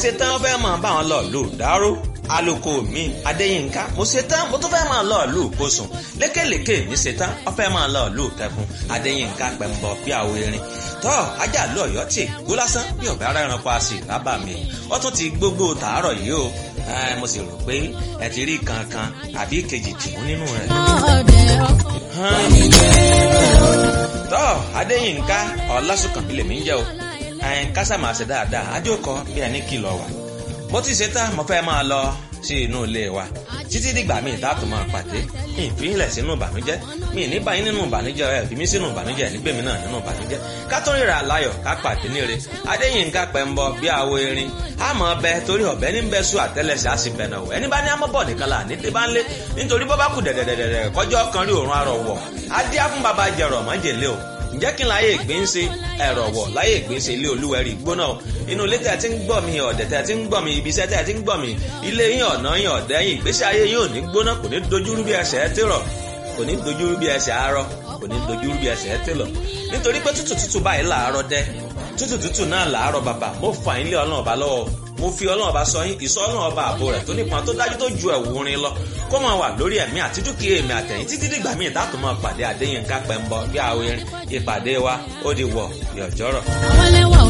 ṣe tán fẹ́ máa bá wọn lọ lù dáró aloko mi adéyínká mo ṣe tán mo tún fẹ́ máa lọ lù kóṣùn lékèlékè mi ṣe tán wọ́n fẹ́ máa lọ lù kẹkùn adéyínká pẹ̀mbọ̀ bí àwọ̀ erin tọ́ ajá lọ ọ̀yọ́ tì gbó lásán bí ọ̀bẹ ara ẹranko a sì rábà mi wọ́n tún ti gbogbo tàárọ̀ yìí o mo sì rò pé ẹ ti rí kankan àbí kejì tìmú nínú rẹ̀. tọ́ adéyínká ọlásùnkànmí lèmi ń jẹ́ o kásá máa ṣe dáadáa ajókòó bí ẹni kìlọ̀ wà mo ti ṣe tán mo fẹ́ máa lọ sí inú ilé wa títí dìgbà míì táàtò máa pàdé mi ìfihìnlẹ̀ sínú ìbànújẹ́ mi ní báyìí nínú ìbànújẹ́ ẹ̀ fi mí sínú ìbànújẹ́ nígbèmí náà nínú ìbànújẹ́ ká tó ríra láyọ̀ ká pàdé níre adéyínká pẹ̀mbọ bí àwo erin àmọ́ ọbẹ̀ torí ọ̀bẹ ní bẹ́ẹ̀ sùn àtẹ́lẹsẹ̀ á sì bẹ̀nà wọ̀ ẹni bá ní amọ́bọ̀ nìkan là ní débá ńlé nítorí bọ́ bá kù dẹ̀dẹ̀dẹ̀dẹ̀ kọjọ́ kan rí òórùn arọ̀ wọ̀ adé á fún baba jẹ̀rọ̀ mọ́jèlé o ǹjẹ́ kí n láyé ìgbín ṣe ẹ̀rọ̀ wọ̀ láyé ìgbín ṣe ilé olúwẹ̀rí gbóná o inú ilé tẹ̀ tí ń gbọ́ mi ọ̀dẹ̀ tẹ̀ tí ń gbọ́ mi ibi iṣẹ́ tẹ̀ tí ń gbọ́ mi ilé yín ọ̀nà yín ọ̀dẹ́ yín ìgbésí ayé yín ò ní gbóná kò ní dojúrú bí ẹsẹ̀ ẹ tèrọ̀ kò ní dojúrú bí ẹsẹ̀ arọ kò ní dojúrú bí ẹsẹ̀ ẹ tèlọ̀ nítorí pé tútù tútù báyìí làárọ̀ dẹ́ tútù tútù náà làárọ̀ bàbà mo fà yín lé ọlọ́run ọba lọ́wọ́ mo fi ọlọ́run ọba sọ yín ìsọ ọlọ́run ọba àbò rẹ̀ tó nípọn tó dájú tó ju ẹ̀wù rin lọ kó máa wà lórí ẹ̀mí àti dúkìá èmi àtẹ̀yìn títí dìgbà míì dátò máa pàdé Adéyínká Pẹ́ńbọ bí àwọn ìpàdé wa ó di wọ̀ yọ̀jọ́rọ̀. àwọn ẹlẹ́wà ò